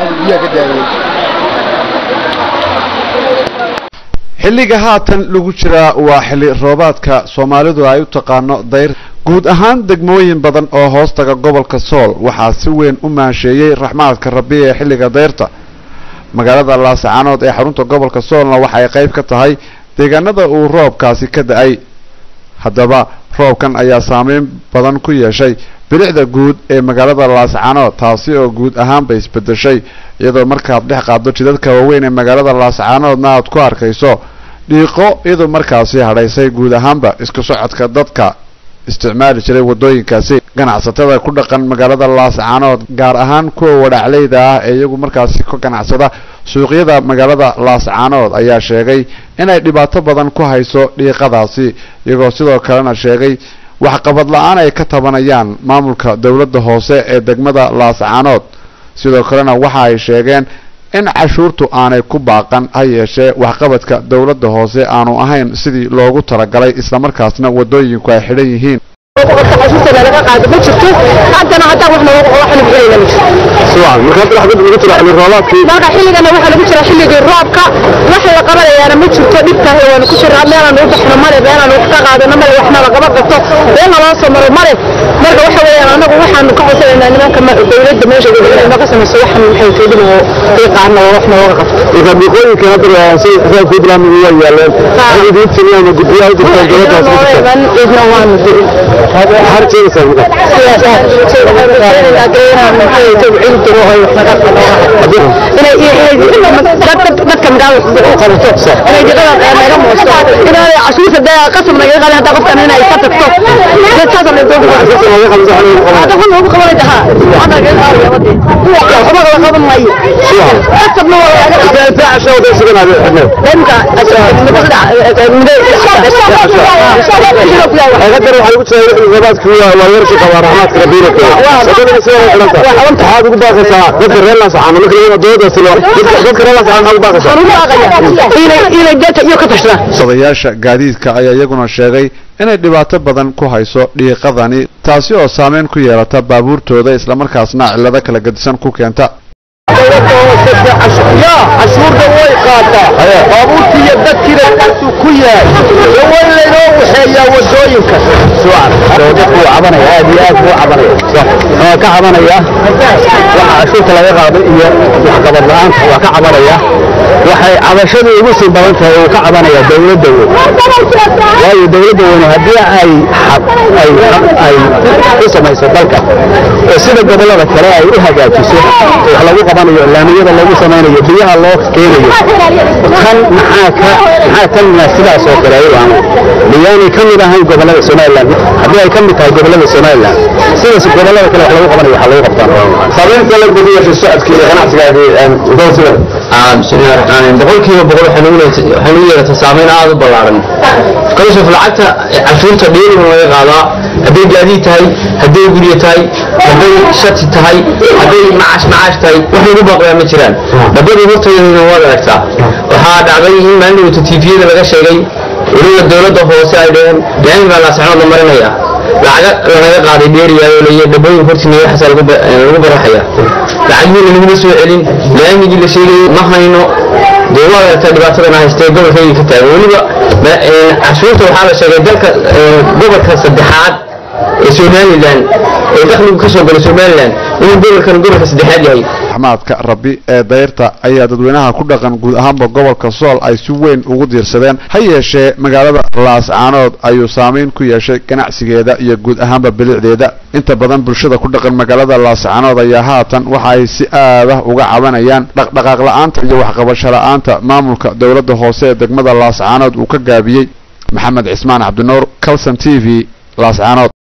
biyaha ka daadiyey xilliga haatan lagu jiraa waa xilli roobaadka soomaalidu ay u taqaano dayr guud ahaan degmooyin badan oo hoostaga gobolka sool waxaa si weyn u maansheeyey raxmaadka rabbi ee xilliga dayrta magaalada laascaanood ee xarunta gobolka soolna waxay qayb ka tahay deegaanada uu roobkaasi ka da-ay haddaba roobkan ayaa saameyn badan ku yeeshay bilicda guud ee magaalada laascaanood taasi oo guud ahaanba isbedeshay iyadoo markaad dhex qaaddo jidadka waaweyn ee magaalada laascaanoodna aad ku arkayso dhiiqo iyadoo markaasi hadhaysay guud ahaanba isku socodka dadka isticmaali jiray wadooyinkaasi ganacsatada ku dhaqan magaalada laascaanood gaar ahaan kuwa wadhacleyda ah ee iyagu markaasi ka ganacsada suuqyada magaalada laascaanood ayaa sheegay inay dhibaato badan ku hayso dhiiqadaasi iyagoo sidoo kalena sheegay waxqabad la-aan ay ka tabanayaan maamulka dowladda hoose ee degmada laascaanood sidoo kalena waxa ay sheegeen in cashuurtu aanay ku baaqan ha yeeshee waxqabadka dowladda hoose aanu ahayn sidii loogu talagalay islamarkaasna wadooyinku ay xidhan yihiin cashuurta laga qaado ma jirto haddana haddaan wax nooga wax lagu helayna ma jirto marka xilligana waxaa lagu jira xilligii roobka wax la qabanayaana ma jirto dhibkaah waanu ku jiraa meelaan u baxno male meelaan wax ka qaadano male waxna lagaba gato meel naloo soo maro male marka waxa weeyaan anagu waxaanu ka codsanaynaa nimanka dowladda meesha inay naga samayso waxan waxay keedin oo qiiqaana oo wax nooga qabto dhiiqooyinka hadda say xisaab puntland waa yaaleen idiin timiya ama guddiyaha u jirtaan dowladdaas noo iman idna waanu dirin maxaad sheegaysaa marka dadka magaalada u qabato inay jaqada naga moosto inay cashuurta dee qasab naga qaadin hadda qofkan inay ka tagto dad saas aan doogu hada kun ugu qabanay daha hada ga qaadaya wadi waxba la qaban maayo qasabna waa laga qaadaya inta casho wada sugan aad xidhnay danka haddana waxay ugu tahay roobaadku waa waa yarshi qabaa raxmaadka rabbiina sadana soo xidhanta waxaad ugu baaqaysaa dadka reer laascaano marka laga dowladdaasi dadka reer laascaano maxaad ugu baaqaysaa inay inay dadka iyo ka tashadaan sadayaasha gaadiidka ayaa iyaguna sheegay inay dhibaato badan ku hayso dhiiqadani taasi oo saameyn ku yeelata baabuurtooda islamarkaasna cillado kala gedisan ku keenta cashuurta way qaataa baabuurtii iyo dadkiina kaasuu ku yahay way laynoo waxeeyaa wadooyinka dadku wuu cabanaya aad iyo aad buu cabanaya waa ka cabanaya waxa cashuurta laga qaaday iyo waxqabad la-aanta waa ka cabanaya waxay cabashadu ugu sii badan tahay uu ka cabanaya dowladda weyn waayo dowladda weyn haddii ay ay ay u samayso dalka oo sida gobollada kale ay u hagaajiso wax lagu qabanayo laamiyada lagu samaynayo biyaha loo keenayo kan maxaa ka maxaa tan sidaas oo kale ayuu ahayn miyaanay ka mid ahayn gobollada somaliland haddii ay ka mid tahay gobollada somaliland sidaas gobollada kale wax lagu qabanayo waxa lagu qabtaan saameynta la gudiya fi socodka iyo ganacsigaadi dowsida bismillahi raxmaani boqolkiiba boqol waxay nagu yeelatay saameyn aada u ballaaran kalashuf lacagta cashuurta dheeriga laga qaadaa hadday gaadiid tahay hadday guryo tahay hadday shati tahay hadday macaash macaash tahay wax lagu baaqayaa ma jiraan dabadii horteedana waad aragtaa waxaa dhacday in maalin dhawata tviyada laga sheegay weliba dowladda hoose ay dheheen gaami baa laasacnood la marinaya lacaga lanaga qaaday dheeriyaayoo leeyahay dhabooyin hortiina waxaasa lagu baraxaya lacagihiina laguma soo celin laamigii la sheegayay ma hayno dee waa aragtaa dhibaatadana haystee gobolkayga ka taagan weliba cashuurta waxaa la sheegay dalka gobolka saddexaad ee somalilan ee dakhligu ka soo gala somalilan inuu gobolkan gobolka saddexaad yahay raxmaadka rabbi ee dayrta ayaa dadweynaha ku dhaqan guud ahaanba gobolka sool ay si weyn ugu diirsadeen ha yeeshee magaalada laascaanood ayuu saameyn ku yeeshay ganacsigeeda iyo guud ahaanba bilicdeeda inta badan bulshada ku dhaqan magaalada laascaanood ayaa haatan waxa ay si aadah uga cabanayaan dhaqdhaqaaq la-aanta iyo waxqabasho la-aanta maamulka dowladda hoose ee degmada laascaanood uu ka gaabiyey maxamed cismaan cabdinuur calson t v laascaanood